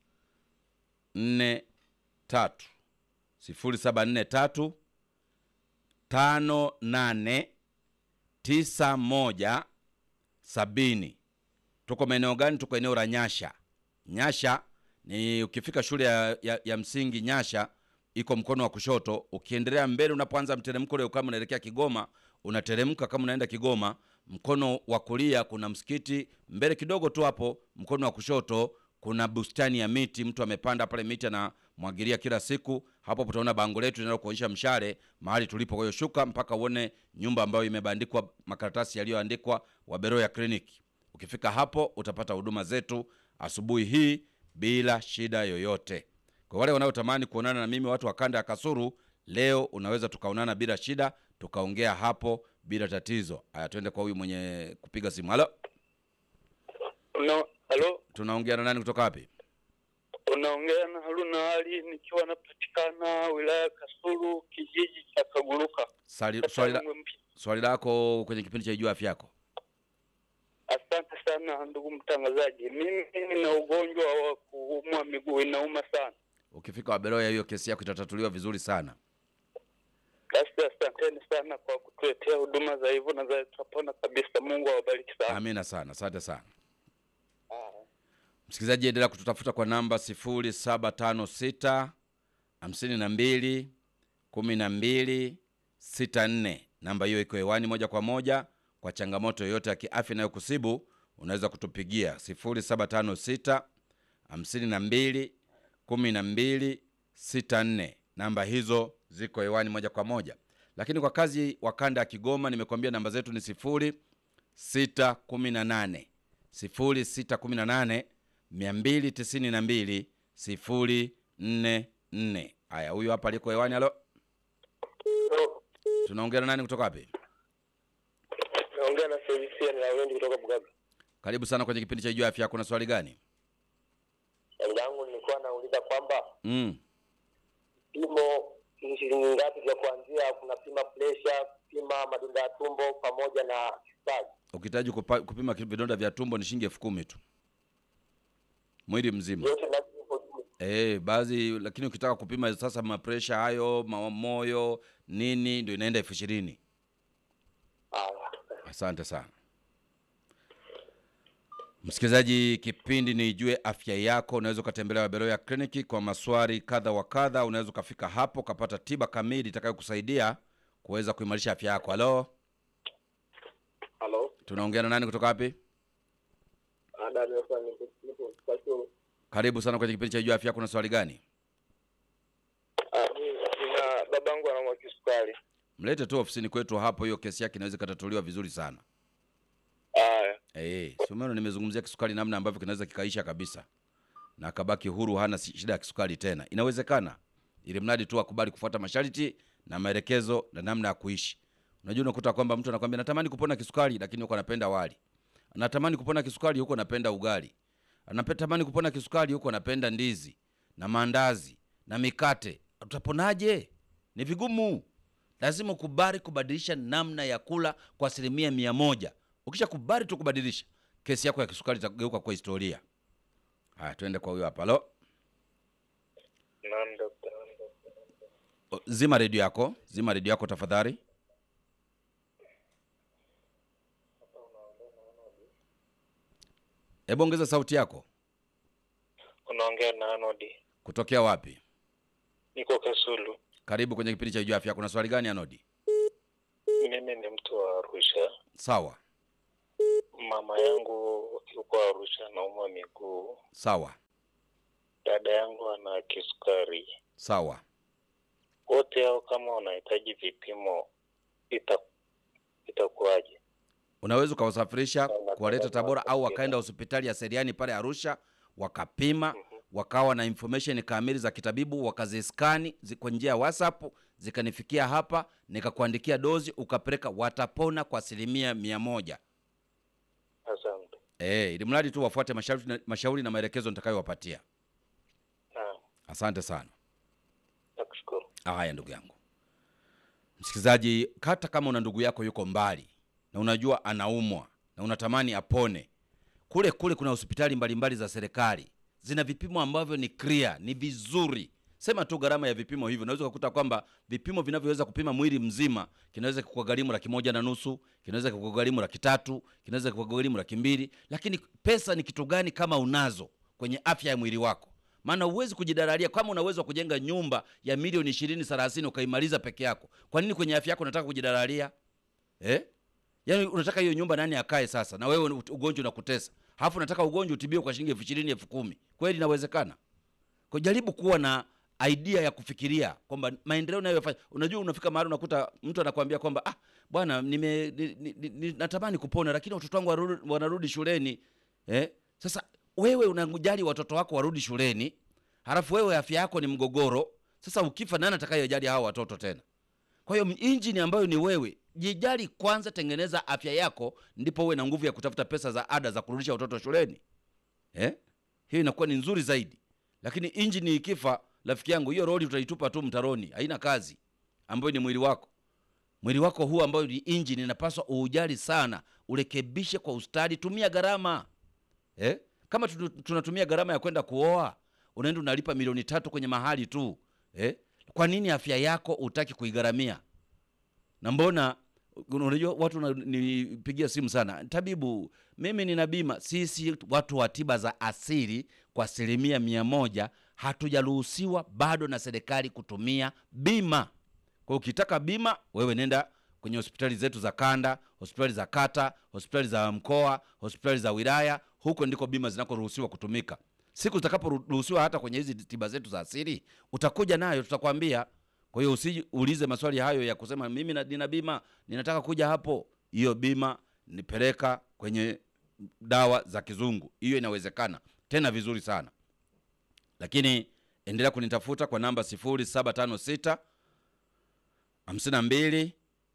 nne tatu sifuri saba nne tatu tano nane tisa moja sabini. Tuko maeneo gani? Tuko eneo la Nyasha. Nyasha ni ukifika shule ya, ya, ya msingi Nyasha iko mkono wa kushoto. Ukiendelea mbele, unapoanza mteremko ule, kama unaelekea Kigoma, unateremka kama unaenda Kigoma, mkono wa kulia kuna msikiti, mbele kidogo tu hapo, mkono wa kushoto kuna bustani ya miti, mtu amepanda pale miti anamwagilia kila siku. Hapo utaona bango letu linalokuonyesha mshale mahali tulipo. Kwa hiyo shuka mpaka uone nyumba ambayo imebandikwa makaratasi yaliyoandikwa Waberoya Clinic. Ukifika hapo utapata huduma zetu asubuhi hii bila shida yoyote. Kwa wale wanaotamani kuonana na mimi, watu wa kanda ya Kasuru, leo unaweza tukaonana bila shida, tukaongea hapo bila tatizo. Haya, twende kwa huyu mwenye kupiga simu. Halo, Una, halo, tunaongea na nani kutoka wapi? unaongea na Haruna Ali nikiwa napatikana wilaya ya Kasulu kijiji cha Kaguruka. Swali, Kata swali, la, Rungwe Mpya. swali lako kwenye kipindi cha Ijua Afya Yako. Asante sana ndugu mtangazaji, mimi nina ugonjwa wa kuumwa miguu, inauma sana. Ukifika Waberoya, hiyo kesi yako itatatuliwa vizuri sana. Basi asanteni sana kwa kutuletea huduma za hivyo na za tutapona kabisa. Mungu awabariki sana. Amina sana, asante sana. Ah. Msikilizaji, endelea kututafuta kwa namba 0756 52 12 64. Namba hiyo iko hewani moja kwa moja. Kwa changamoto yoyote ya kiafya inayokusibu unaweza kutupigia 0756 52 12 64. Namba hizo ziko hewani moja kwa moja, lakini kwa kazi wa kanda ya Kigoma nimekuambia namba zetu ni sifuri 618 0618 292 044. Haya, huyu hapa aliko hewani. Halo, No, tunaongea na nani kutoka wapi? naongea na Felisia na Wendi kutoka Bugaga. Karibu sana kwenye kipindi cha Jua Afya Yako. Na swali gani? Swali langu nilikuwa nauliza kwamba Mm. vipimo ni shilingi ngapi vya kuanzia? Kuna pima presha, pima madonda ya tumbo pamoja na kisukari. Ukihitaji kupa- kupima ki- vidonda vya tumbo ni shilingi elfu kumi tu mwili mzima. Yote lazima iko juu. Eh, baadhi lakini ukitaka kupima sasa mapresha hayo ma- moyo nini ndio inaenda elfu ishirini. Haya. Asante sana msikilizaji, kipindi ni Ijue Afya Yako. Unaweza ukatembelea Waberoya Kliniki kwa maswali kadha wa kadha. Unaweza ukafika hapo ukapata tiba kamili itakayokusaidia kuweza kuimarisha afya yako. Halo, Halo. tunaongea na nani kutoka wapi? Ada nimekuwa nipo nipo Kasulu. Karibu sana kwenye kipindi cha Ijue Afya Yako. Na swali gani? Ah, mimi nina babangu anaumwa kisukari. Mlete tu ofisini kwetu hapo, hiyo kesi yake inaweza ikatatuliwa vizuri sana. Haya. Eh, si umeona nimezungumzia kisukari namna ambavyo kinaweza kikaisha kabisa na akabaki huru, hana si- shida ya kisukari tena. Inawezekana, ili mradi tu akubali kufuata masharti na maelekezo na namna ya kuishi. Unajua, unakuta kwamba mtu anakwambia natamani kupona kisukari, lakini huko anapenda wali. Anatamani kupona kisukari, huko anapenda ugali. Anatamani kupona kisukari, huko anapenda ndizi na maandazi na mikate. Utaponaje? Ni vigumu. Lazima ukubali kubadilisha namna ya kula kwa asilimia mia moja. Ukisha kubali tu kubadilisha, kesi yako ya kisukari itageuka kwa historia. Haya, tuende kwa huyo hapa. Halo, Naam daktari. O, zima redio yako, zima redio yako tafadhali. Hebu ongeza sauti yako. Unaongea na Anodi. Kutokea wapi? Niko Kasulu. Karibu kwenye kipindi cha Ijua Afya. Kuna swali gani Anodi? mimi ni mtu wa Arusha. Sawa Mama yangu yuko Arusha, anaumwa miguu. sawa Dada yangu ana kisukari. sawa. Wote hao kama wanahitaji vipimo, ita itakuwaje? Unaweza ukawasafirisha Sawa, kuwaleta sawa, Tabora sawa. au wakaenda hospitali ya Seriani pale Arusha wakapima, wakawa na information kamili za kitabibu, wakaziskani zi- kwa njia ya WhatsApp zikanifikia hapa, nikakuandikia dozi ukapeleka, watapona kwa asilimia mia moja. Asante. Eh, ili mradi tu wafuate mashauri na, mashauri na maelekezo nitakayowapatia. Naam, Asante sana. nakushukuru. Haya, ndugu yangu msikilizaji, hata kama una ndugu yako yuko mbali na unajua anaumwa na unatamani apone, kule kule kuna hospitali mbalimbali za serikali zina vipimo ambavyo ni clear, ni vizuri. Sema tu gharama ya vipimo hivyo, unaweza kukuta kwamba vipimo vinavyoweza kupima mwili mzima kinaweza kukugharimu laki moja na nusu, kinaweza kukugharimu laki tatu, kinaweza kukugharimu laki mbili. Lakini pesa ni kitu gani kama unazo kwenye afya ya mwili wako? maana huwezi kujidararia kama una uwezo wa kujenga nyumba ya milioni ishirini thelathini ukaimaliza peke yako kwa nini kwenye afya yako unataka kujidararia eh? yaani unataka hiyo nyumba nani akae sasa na wewe ut- ugonjwa unakutesa halafu unataka ugonjwa utibiwe kwa shilingi elfu ishirini elfu kumi kweli inawezekana kwa jaribu kuwa na idea ya kufikiria kwamba maendeleo unayofanya unajua unafika mahali unakuta mtu anakuambia kwamba ah bwana nime ni, ni, ni, ni, natamani kupona lakini watoto wangu warudi, wanarudi shuleni eh? sasa wewe unajali watoto wako warudi shuleni halafu wewe afya yako ni mgogoro sasa ukifa nani atakayejali hawa watoto tena kwa hiyo injini ambayo ni wewe jijali kwanza tengeneza afya yako ndipo uwe na nguvu ya kutafuta pesa za ada za kurudisha watoto shuleni eh? hiyo inakuwa ni nzuri zaidi lakini injini ikifa rafiki yangu hiyo roli utaitupa tu mtaroni haina kazi ambayo ni mwili wako mwili wako huu ambayo ni injini inapaswa uujali sana urekebishe kwa ustadi tumia gharama eh? kama tunu- tunatumia gharama ya kwenda kuoa unaenda unalipa milioni tatu kwenye mahali tu eh? kwa nini afya yako utaki kuigharamia na mbona unajua watu wananipigia simu sana tabibu mimi nina bima sisi watu wa tiba za asili kwa asilimia mia moja hatujaruhusiwa bado na serikali kutumia bima kwa hiyo ukitaka bima wewe nenda kwenye hospitali zetu za kanda hospitali za kata hospitali za mkoa hospitali za wilaya huko ndiko bima zinakoruhusiwa kutumika siku zitakaporuhusiwa hata kwenye hizi tiba zetu za asili utakuja nayo tutakwambia kwa hiyo usiulize maswali hayo ya kusema mimi na- nina bima ninataka kuja hapo hiyo bima nipeleka kwenye dawa za kizungu hiyo inawezekana tena vizuri sana lakini endelea kunitafuta kwa namba 0756 52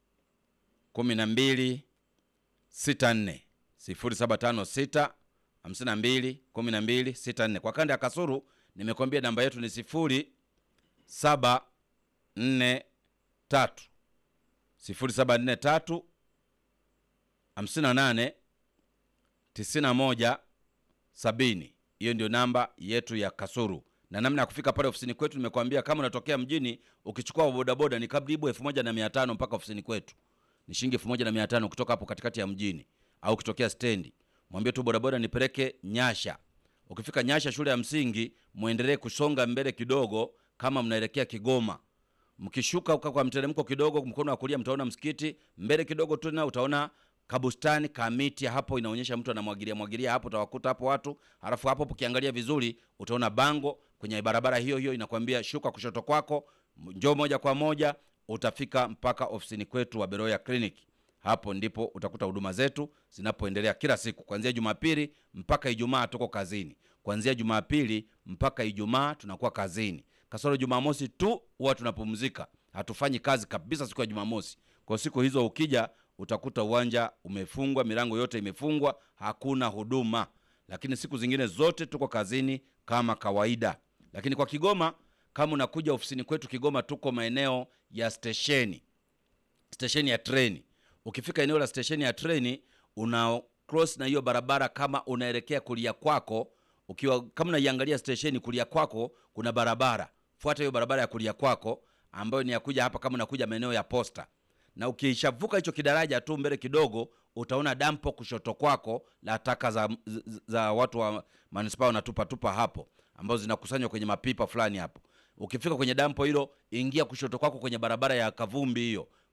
12 64 0756 52 12 64 kwa kanda ya kasuru nimekwambia namba yetu ni sifuri saba nne tatu sifuri saba nne tatu hamsini na nane tisini na moja sabini hiyo ndio namba yetu ya kasuru na namna ya kufika pale ofisini kwetu nimekwambia kama unatokea mjini ukichukua bodaboda ni karibu elfu moja na mia tano mpaka ofisini kwetu ni shilingi elfu moja na mia tano kutoka hapo katikati ya mjini au ukitokea stendi mwambie tu bodaboda nipeleke nyasha ukifika nyasha shule ya msingi mwendelee kusonga mbele kidogo kama mnaelekea kigoma mkishuka uka kwa mteremko kidogo mkono wa kulia mtaona msikiti mbele kidogo tu na utaona kabustani kamiti hapo inaonyesha mtu anamwagilia mwagilia hapo utawakuta hapo watu halafu hapo ukiangalia vizuri utaona bango kwenye barabara hiyo hiyo inakwambia shuka kushoto kwako njoo moja kwa moja utafika mpaka ofisini kwetu wa beroya clinic hapo ndipo utakuta huduma zetu zinapoendelea kila siku kuanzia jumapili mpaka ijumaa tuko kazini kuanzia jumapili mpaka ijumaa tunakuwa kazini kasoro jumamosi tu huwa tunapumzika hatufanyi kazi kabisa siku ya jumamosi kwa siku hizo ukija utakuta uwanja umefungwa milango yote imefungwa hakuna huduma lakini siku zingine zote tuko kazini kama kawaida lakini kwa kigoma kama unakuja ofisini kwetu kigoma tuko maeneo ya stesheni stesheni ya treni ukifika eneo la stesheni ya treni una cross na hiyo barabara kama unaelekea kulia kwako ukiwa kama unaiangalia stesheni kulia kwako kuna barabara fuata hiyo barabara ya kulia kwako ambayo ni ya kuja hapa kama unakuja maeneo ya posta na ukishavuka hicho kidaraja tu mbele kidogo utaona dampo kushoto kwako la taka za, za, za watu wa manispaa wanatupatupa hapo ambazo zinakusanywa kwenye mapipa fulani hapo ukifika kwenye dampo hilo ingia kushoto kwako kwenye barabara ya kavumbi hiyo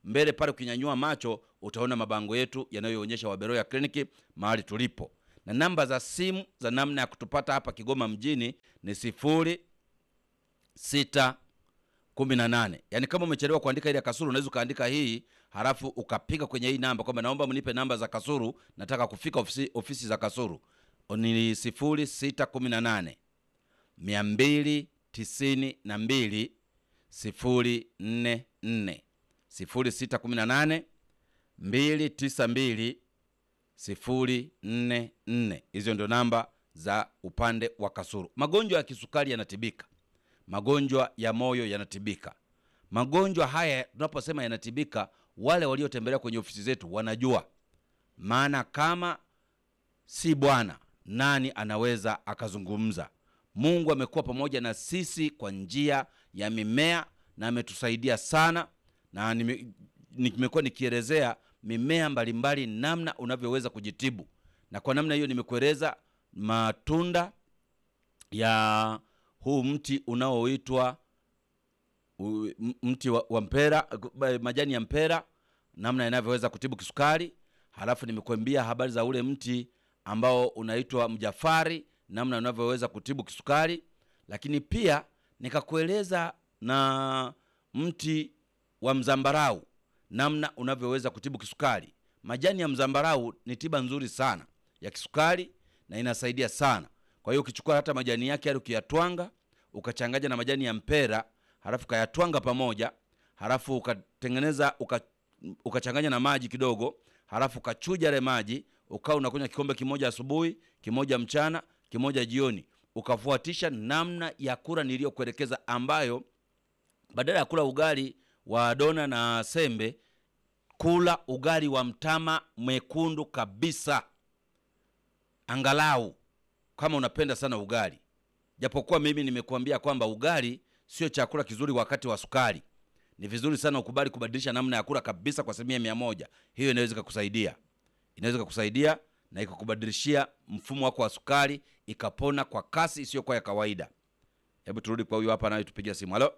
mbele pale, ukinyanyua macho utaona mabango yetu yanayoonyesha Waberoya kliniki mahali tulipo, na namba za simu za namna ya kutupata hapa Kigoma mjini ni sifuri sita kumi na nane. Yaani kama umechelewa kuandika ile ya Kasuru unaweza ukaandika hii halafu ukapiga kwenye hii namba kwamba naomba mnipe namba za Kasuru, nataka kufika ofisi, ofisi za Kasuru. Ni sifuri sita kumi na nane mia mbili tisini na mbili sifuri nne nne sifuri sita kumi na nane mbili tisa mbili sifuri nne nne. Hizo ndio namba za upande wa Kasuru. Magonjwa ya kisukari yanatibika, magonjwa ya moyo yanatibika. Magonjwa haya tunaposema yanatibika, wale waliotembelea kwenye ofisi zetu wanajua, maana kama si Bwana nani anaweza akazungumza? Mungu amekuwa pamoja na sisi kwa njia ya mimea na ametusaidia sana, na nime- nimekuwa nikielezea mimea mbalimbali namna unavyoweza kujitibu, na kwa namna hiyo nimekueleza matunda ya huu mti unaoitwa u- m- mti wa, wa mpera, ba- majani ya mpera, namna yanavyoweza kutibu kisukari. Halafu nimekuambia habari za ule mti ambao unaitwa mjafari, namna unavyoweza kutibu kisukari, lakini pia nikakueleza na mti wa mzambarau, namna unavyoweza kutibu kisukari. Majani ya mzambarau ni tiba nzuri sana ya kisukari na inasaidia sana. Kwa hiyo ukichukua hata majani yake yale ukiyatwanga, ukachanganya na majani ya mpera, halafu ukayatwanga pamoja, halafu ukatengeneza uka, ukachanganya na maji kidogo, halafu ukachuja yale maji, ukawa unakunywa kikombe kimoja asubuhi, kimoja mchana, kimoja jioni, ukafuatisha namna ya kula niliyokuelekeza, ambayo badala ya kula ugali wa dona na sembe, kula ugali wa mtama mwekundu kabisa, angalau kama unapenda sana ugali. Japokuwa mimi nimekuambia kwamba ugali sio chakula kizuri wakati wa sukari. Ni vizuri sana ukubali kubadilisha namna ya kula kabisa kwa asilimia mia moja. Hiyo inaweza ikakusaidia, inaweza ikakusaidia na ikakubadilishia mfumo wako wa sukari, ikapona kwa kasi isiyokuwa ya kawaida. Hebu turudi kwa huyu hapa anayetupigia simu. Halo,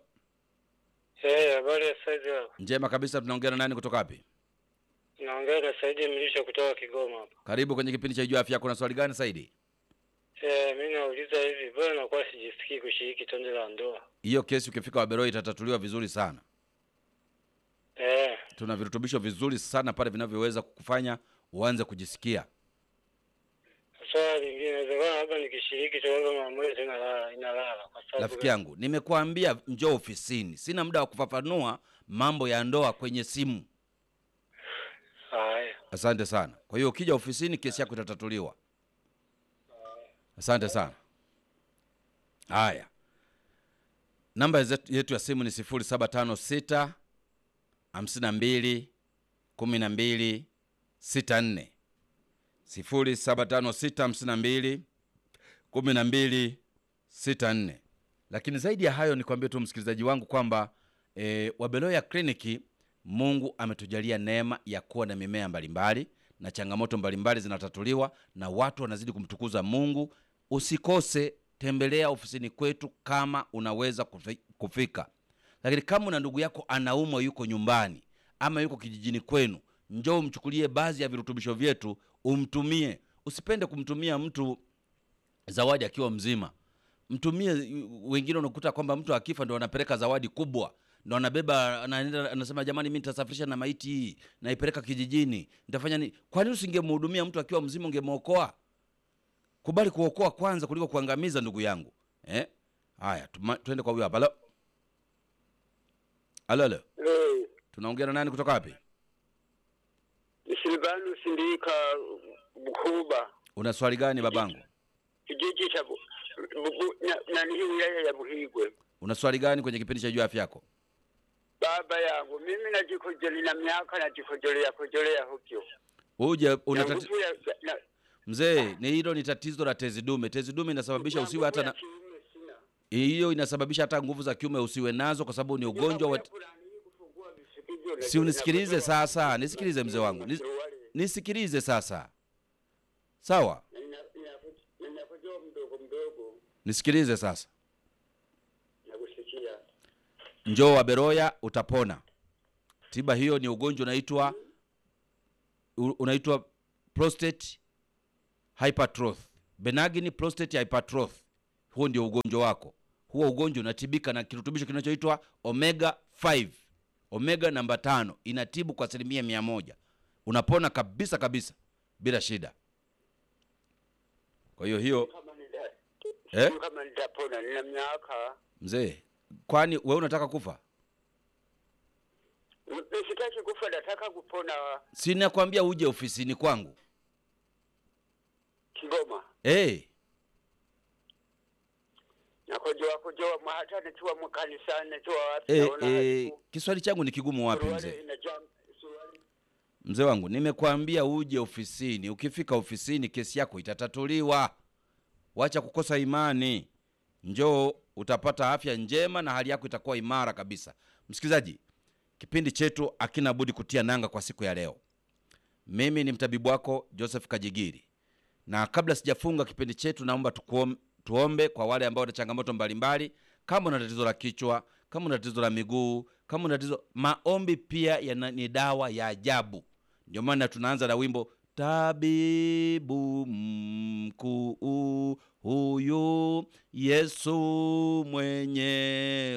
Eh, habari ya saizi wako? njema kabisa. Tunaongea na nani kutoka wapi? Naongea na Saidi Mlisho kutoka Kigoma hapa. Karibu kwenye kipindi cha Jua Afya Yako. Na swali gani Saidi? Eh, mimi nauliza hivi, bwana nakuwa sijisikii kushiriki tendo la ndoa. Hiyo kesi ukifika Waberoi itatatuliwa vizuri sana. Eh, Tuna virutubisho vizuri sana pale vinavyoweza kukufanya uanze kujisikia. swala lingine inawezekana labda nikishiriki tu labda mara moja tu inalala inalala kwa sababu Rafiki yangu, nimekuambia njoo ofisini. Sina muda wa kufafanua mambo ya ndoa kwenye simu. haya. Asante sana. Kwa hiyo ukija ofisini kesi yako itatatuliwa. Asante sana. Haya, namba zetu- yetu ya simu ni 0756 52 12 64 0756 52 12 64. Lakini zaidi ya hayo nikwambie tu msikilizaji wangu kwamba e, Wabeloya kliniki Mungu ametujalia neema ya kuwa na mimea mbalimbali na changamoto mbalimbali zinatatuliwa na watu wanazidi kumtukuza Mungu. Usikose, tembelea ofisini kwetu kama unaweza kufi- kufika. Lakini kama una ndugu yako anaumwa, yuko nyumbani ama yuko kijijini kwenu, njoo umchukulie baadhi ya virutubisho vyetu umtumie. Usipende kumtumia mtu zawadi akiwa mzima mtumie. Wengine unakuta kwamba mtu akifa ndo anapeleka zawadi kubwa, ndo anabeba anaenda, anasema jamani, mi nitasafirisha na maiti hii naipeleka kijijini, nitafanya nini? Kwa nini usingemhudumia mtu akiwa mzima, ungemwokoa? Kubali kuokoa kwanza kuliko kuangamiza, ndugu yangu eh? Haya, tuma- tuende kwa huyo hapa. Halo, halo, halo, Eh, tunaongea na nani kutoka wapi? Silvanus Ndika Bukuba Una swali gani babangu? kijiji cha Bu- Bu- Bu- na- nani hii wilaya ya Buhigwe. Una swali gani kwenye kipindi cha juu afya yako? Baba yangu mimi najikojolea na miaka najikojolea kojolea hukyo Uje na una tati... nguvu ya na- Mzee, ni hilo ni tatizo la tezi dume. Tezi dume inasababisha na usiwe hata nguvu na ya kiume sina. hiyo inasababisha hata nguvu za kiume usiwe nazo, kwa sababu ni ugonjwa wa. Mambo ya fulani hii kufungua visikivyo na- Si unisikilize na- sasa, nisikilize mzee wangu, Nis, nisikilize sasa, sawa? Na ina- ina- inakojoa mdogo mdogo Nisikilize sasa, na kusikia njoo Waberoya utapona. tiba hiyo ni ugonjwa unaitwa u- unaitwa prostate hypertrophy benign prostate hypertrophy huo ndio ugonjwa wako huo ugonjwa unatibika na kirutubisho kinachoitwa omega 5 omega namba tano inatibu kwa asilimia mia moja unapona kabisa kabisa bila shida kwa hiyo hiyo Kama nita- eh? sijui kama nitapona, nina miaka mzee kwani wewe unataka kufa sitaki kufa, nataka kupona si nakwambia uje ofisini kwangu Kigoma. hey, nakojoa kojoa mwa- hata nikiwa mkanisani nikiwa wapi hey, naona hey, haiku- kiswahili changu ni kigumu wapi suruali mzee inajaa suruali mzee wangu nimekwambia uje ofisini ukifika ofisini kesi yako itatatuliwa wacha kukosa imani njoo utapata afya njema na hali yako itakuwa imara kabisa msikilizaji kipindi chetu akina budi kutia nanga kwa siku ya leo mimi ni mtabibu wako joseph kajigiri na kabla sijafunga kipindi chetu naomba tukuom, tuombe kwa wale ambao wana changamoto mbalimbali kama una tatizo la kichwa kama una tatizo la miguu kama una tatizo maombi pia yana, ni dawa ya ajabu ndio maana tunaanza na wimbo tabibu mkuu huyu yesu mwenye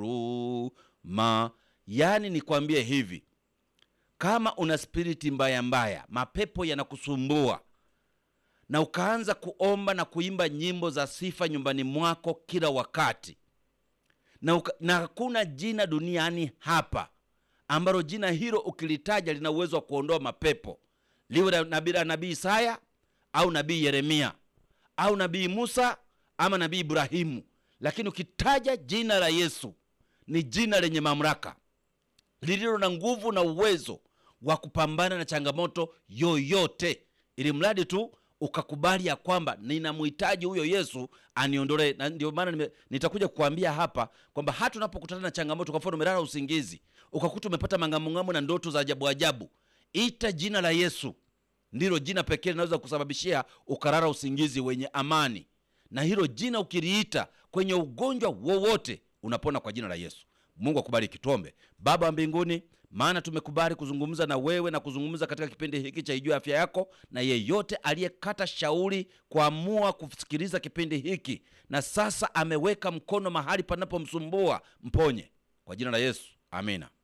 huruma yaani nikwambie hivi kama una spiriti mbaya mbaya mapepo yanakusumbua na ukaanza kuomba na kuimba nyimbo za sifa nyumbani mwako kila wakati na, uka, na hakuna jina duniani hapa ambalo jina hilo ukilitaja lina uwezo wa kuondoa mapepo liwe la nabii la nabii isaya au nabii yeremia au nabii musa ama nabii ibrahimu lakini ukitaja jina la yesu ni jina lenye mamlaka lililo na nguvu na uwezo wa kupambana na changamoto yoyote ili mradi tu ukakubali ya kwamba ninamhitaji huyo yesu aniondolee na ndio maana nime- nitakuja kukuambia hapa kwamba hata unapokutana na changamoto kwa mfano umelala usingizi ukakuta umepata mangamungamo na ndoto za ajabu ajabu ita jina la yesu ndilo jina pekee linaweza kusababishia ukarara usingizi wenye amani na hilo jina ukiliita kwenye ugonjwa wowote unapona kwa jina la yesu mungu akubariki tuombe baba wa mbinguni maana tumekubali kuzungumza na wewe na kuzungumza katika kipindi hiki cha ijua afya yako na yeyote aliyekata shauri kuamua kusikiliza kipindi hiki na sasa ameweka mkono mahali panapomsumbua mponye kwa jina la yesu amina